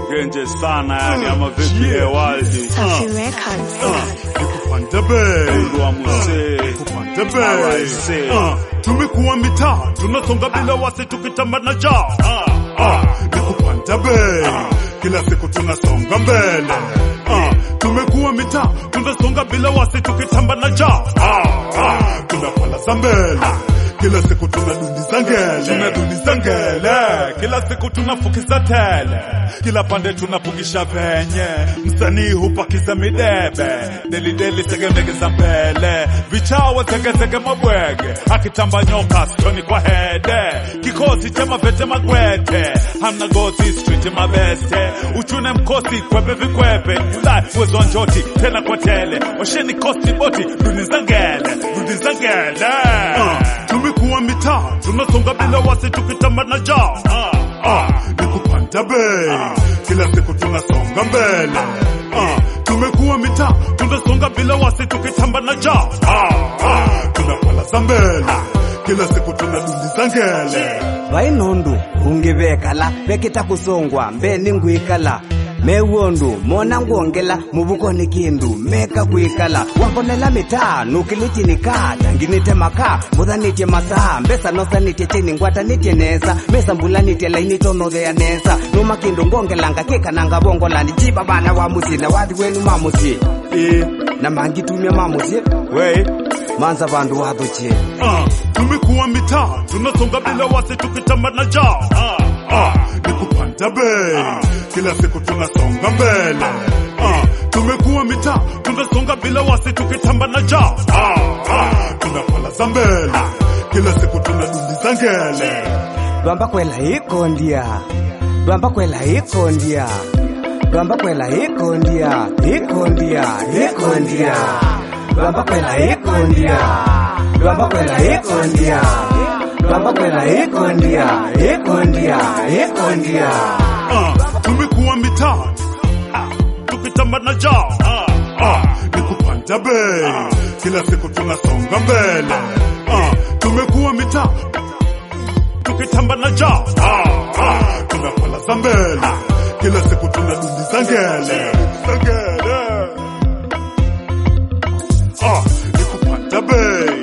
genje sana yani ama vipi yeah. waldi Safi Records. Nikupanda bei Mungu wa muse Nikupanda bei Alright, Ah, Tumekuwa mitaa tunasonga bila wasi tukitamba na jao Ah, Nikupanda bei kila siku tunasonga mbele Ah, Tumekuwa mitaa tunasonga bila wasi tukitamba na jao Tunapala za mbele kila siku tunadundiza ngele tunadundiza ngele kila siku tunafukiza tele kila pande tunapungisha venye msanii hupakiza midebe delideli segemege za mbele vichawa zegezege mabwege akitamba nyoka stoni kwa hede kikosi cha mavete magwete hamna gozi street mabeste uchune mkosi kwepe vikwepe ulai mwezo wa njoti tena kwa tele washeni kosti boti duniza ngele duniza ngele Ah, tumekuwa mitaa tunasonga bila wasi tukitamba na jao Ah, ni kupanda bei kila siku tunasonga mbele Ah, tumekuwa mitaa tunasonga bila wasi tukitamba na jao tunapala za mbele kila siku tunadundiza ngele vainondu ungivekala vekita kusongwa mbeni ngwikala mewondu mona ngwongela muvukoni kindu meka kwikala wangonela mitaa nukilitinika tanginite maka muthanitie masaa mbesa nosanitie chini ngwatanitye nesa mesa mbulanitie laini tonothea nesa numa kindu ngongelanga kikananga vongolani jiba vana wa musie na wathi wenu mamusie ii na mangitumia mamusie wei manza vandu wathuchie Ah, tumekuwa mitaa tunasonga bila wasi tukitamba na jao Ah, ni kupanda bei kila siku tunasonga mbele Ah, tumekuwa mitaa tunasonga bila wasi tukitamba na jao tunapala za mbele kila siku tunadundiza ngele lwamba kwela ikondia lwamba kwela ikondia lwamba kwela ikondia ikondia ikondia lwamba kwela ikondia lwamba kwela ikondia lwamba kwela ikondia ikondia ikondia Ah, tumekuwa mitaa Ah, tukitamba na jao Ah, ni kupanda bei kila siku tunasonga mbele Ah, tumekuwa mitaa tukitamba na jao tunapala za mbele kila siku tunadundiza ngele Za ngele. Ah, ni kupanda bei